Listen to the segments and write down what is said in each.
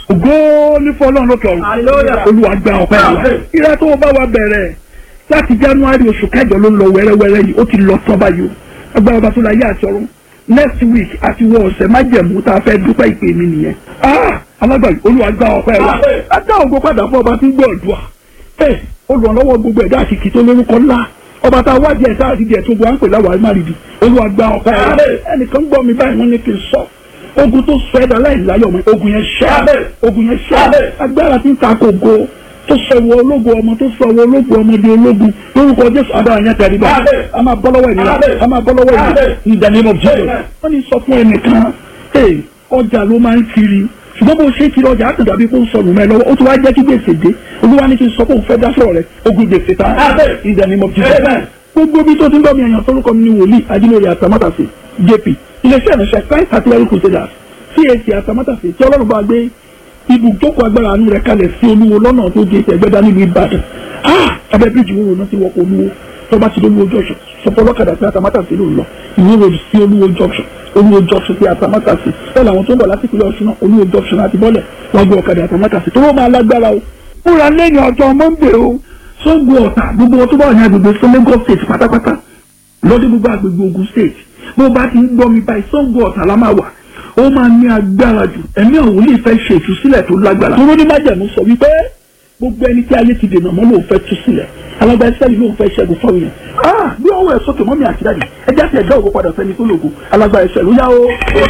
ògo ní fọlọ́run lókè ọ̀run olúwa gba ọpẹ́ wa ìrẹ́ tó bá wa bẹ̀rẹ̀ láti january oṣù kẹjọ ló ń lọ wẹ́rẹ́wẹ́rẹ́ yìí ó ti lọ tán báyìí o agbára ọba tó la yé àti ọ̀run next week àti wọ ọ̀sẹ̀ májẹ̀mú tá a fẹ́ dúpẹ́ ìpè mi nìyẹn ah alágbàyí olúwa gba ọpẹ́ wa á dá ògo padà fún ọba tí ń gbọ́ ọ̀dùà ẹ olùrànlọ́wọ́ gbogbo ẹ̀dá àti kìtó lórúkọ ńlá ọba tá a wá díẹ̀ sáà díẹ̀ tó gbọ́ à ń pè láwàá má rìdì olúwa gba ọpẹ́ wa ẹnìkan gbọ́ mi báyìí wọ́n ní kí n sọ ogun tó sọ ẹ̀dá láì láyọ̀ mọ́ ogun yẹn ṣẹ́ ogun yẹn ṣẹ́ agbára tí ń ta kògo tó sọ̀wọ́ ológun ọmọ tó sọ̀wọ́ ológun ọmọdé ológun lórúkọ jésù agbára yẹn tẹ̀lé bá a máa bọ́ lọ́wọ́ ènìyàn a máa bọ́ lọ́wọ́ ènìyàn in the name of Jesus wọ́n ní sọ fún ẹnìkan ee ọjà ló máa ń kiri ṣùgbọ́n bó ṣe kiri ọjà àtúndà bí kò ń sọnù mẹ́ lọ́wọ́ ó ti wá jẹ́ kí gbèsè dé olúwa ní kí n sọ pé òun fẹ́ dá sọ̀rọ̀ rẹ̀ ogun gbèsè ta in the name of Jesus gbogbo bí tó ti ń bọ́ mi ẹ̀yàn tó lóko mi ní wòlíì adínlórí àtàmátàsí jp iléeṣẹ́ ìrìnsẹ̀ christ artillery crusaders cac àtàmátàsí tí ọlọ́run bá gbé ibùjókòó agbára àánú rẹ̀ kalẹ̀ sí olúwo lọ́nà tó di ẹgbẹ́dá nílùú ìbàdàn abẹ́ bíríjì wo ronú sí wọ́pọ̀ olúwo tó bá ti dé olúwo junction sọpọ́ lọ́kadà sí àtàmátàsí ló ń lọ ìwé road sí olúwo junction olúwo junction sí àtàmátàsí bẹ́ẹ̀ làwọn tó ń bọ̀ láti ìpínlẹ̀ ọ̀ṣun náà olúwo junction àti bọ́lẹ̀ wọ́n gbé ọ̀kadà àtàmátàsí tó ló máa lágbára o. múra lẹ́yìn ọjọ́ monday o sóńgbò ọ̀tà gbogbo wọn tó bá wà ní agbègbè fún lagos state pátápátá lọ́dún gbogbo agbègbè ogun state bó bá ti ń gbọ́ mi báyìí sóńgbò ọ̀tà la máa wà ó máa ní agbára jù ẹ̀mí àwọn olè fẹ́ ṣe ìtúsílẹ̀ tó lágbára. tó ní májẹ̀mú sọ wípé gbogbo ẹni tí ayé ti dènà mọ́ lòun fẹ́ tú sílẹ̀ alágbá ẹsẹ̀ yìí lòun fẹ́ ṣẹ́gun fáwọn yẹn. ah bí ọwọ́ ẹ̀ sókè mọ́mí àti dáàdì ẹjẹ́ àti ẹ̀dá ògo padà sẹ́ni tó lògo alágbá ẹsẹ̀ ló yá o.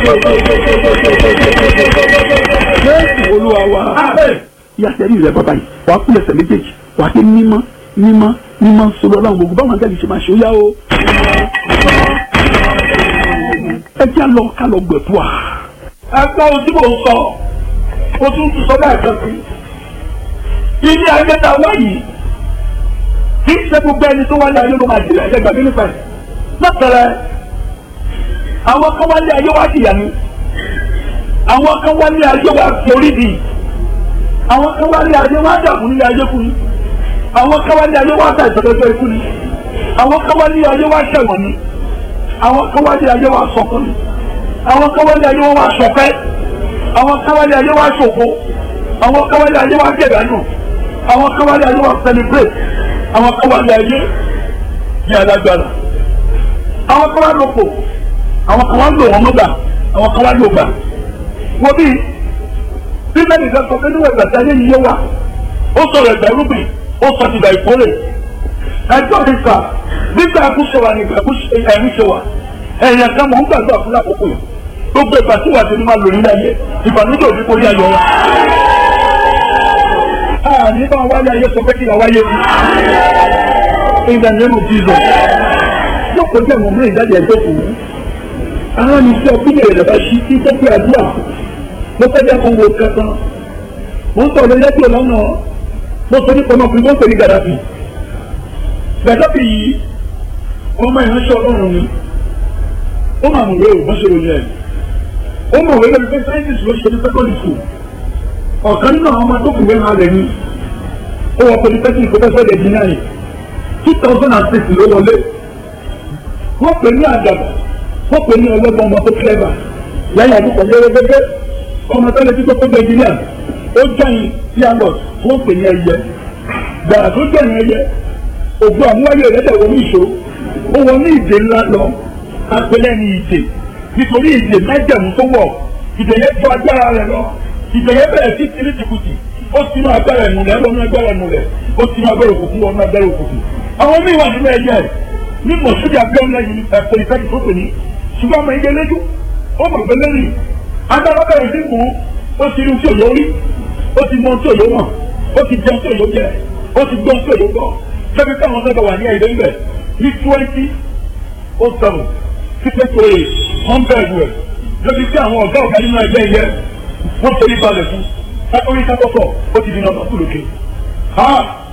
jésù olúwa wa yàtẹ̀ rí rẹ bàbá yìí wàá kúlẹ̀ ẹsẹ̀ méjèèjì wàá ké mímọ́ mímọ́ mímọ́ sọlọ́ ọlọ́run gbogbo báwọn akẹ́kọ̀ọ́ ṣe máa ṣe ó yá o. ẹ jẹ́ àlọ́ ká lọ gbẹ̀bùà ẹgbẹ́ ohun tí mò ń sọ mo tún tún sọ bẹ́ẹ̀ kan sí. ilé ayé ta wá yìí kì í ṣe gbogbo ẹni tó wá ní ayé ló máa jìnà ẹgbẹ́ gbàgbé nípa ẹ̀. lọ́tẹ̀rẹ̀ àwọn kan wá ní ayé wá jìyà ni àwọn kan wá ní ayé wá forí di àwọn kan wá ní ayé wá dààmú ní ayé kú ni àwọn kan wá ní ayé wá ta ìtọ́jọ́ ikú ni àwọn kan wá ní ayé wá ṣẹ̀wọ̀n ni àwọn kan wá ní ayé wá sọkún ni àwọn káwálé ayé wọn wá sọpẹ́ àwọn káwálé ayé wá ṣòfò àwọn káwálé ayé wá gẹ̀dánù àwọn káwálé ayé wá celebrate àwọn káwálé ayé ní alágbára àwọn káwálé òpò àwọn káwálé òwò mọ́gbà àwọn káwálé ògbà wọ́n bí bíbélì nìkan sọ pé níwọ̀n ìgbà tí ayé yìí yé wa ó sọ̀rọ̀ ẹ̀gbẹ́ rúbìn ó sọ ti gbà ìkórè ẹjọ́ mi sà nígbà àkúṣe wa nígbà ẹ̀rí ṣe wa ẹ̀yìn kan mọ̀ ń gbàgbọ́ fún lákòókò yìí gbogbo ìgbà tí wàá ti ní máa lò nílẹ̀ ayé ìbànújẹ́ òní kò ní ayọ̀ wa. a ní bá wáyé ayé sọ pé kí wàá wáyé wí. in the name of Jesus. yóò kọjá ìwọ̀n mú ìjáde ẹ̀jẹ̀ kù. ara mi sọ bí èrè bá ṣí sí tó pé àdúrà mo fẹ́ jẹ́ kó wo kankan. mo ń sọ̀rọ̀ lẹ́jọ́ lọ́nà mo sọ nípa ọmọkùnrin tó ń pè ní Gaddafi. Gaddafi yìí ọmọ ìránṣẹ́ Ọlọ́run ni ó máa mọ̀ wé o wọ́n ṣe ròyìn ẹ̀ ó mọ̀ wé lórí pé sáyẹ́nsì ló ṣe ní secondary school ọ̀kan nínú àwọn ọmọ tó kù wẹ́n rẹ̀ ni ó wọ polytechnic professor engineering two thousand and six ló wọlé wọ́n pè ní àdàbà wọ́n pè ní ọlọ́gbọ́n ọmọ tó clever lẹ́yìn ọdún kan lérè gẹ́gẹ́ ọmọ tó lè tí tó tó gbé engineer ó jẹ́yìn pianot wọ́n pè ní ẹyẹ gbàrà tó jẹ́yìn ẹyẹ ògbó àmúwáyé rẹ̀ dẹ̀ wọ́n ní ìṣó ó wọ ní ìdè ńlá lọ apẹlẹ ní ìdè nítorí ìdè májẹ̀mú tó wọ̀ ìdè yẹn tó agbára rẹ̀ lọ ìdè yẹn bẹ̀rẹ̀ sí tìrì tìkùtì ó ti inú agbára ẹ̀mú rẹ̀ lọ́nà agbára ẹ̀mú rẹ̀ ó ti inú agbára òkùnkùn wọnú agbára òkùnkùn. àwọn míì wà nínú ẹyẹ ní mọ̀sídìí abẹ́ọ́lá yìí ẹ̀fọ́ ìfẹ́kì tó pè ní ṣùgbọ́n ọmọ ìgbẹ́ lẹ́jú ó mọ̀ pé lẹ́yìn agbára bẹ̀rẹ̀ sí mú ó ti rí tí òyò rí ó ti mọ tí òyò mọ̀ ó ti jẹun tí òyò jẹ ó ti gbọ́n tí òyò gbọ́ sẹ́bi káwọn sẹ́bi wà ní ẹ̀yẹ́ ńbẹ̀ ní twenty oh seven títí tó yẹ hundred rẹ̀ lóbi tí àwọn ọ̀gá ọ̀gá nínú ẹgbẹ́ yẹ wọ́n torí balẹ̀ fún kátórí kátókọ̀ ó ti di nọ́ọ̀mù kúlókè.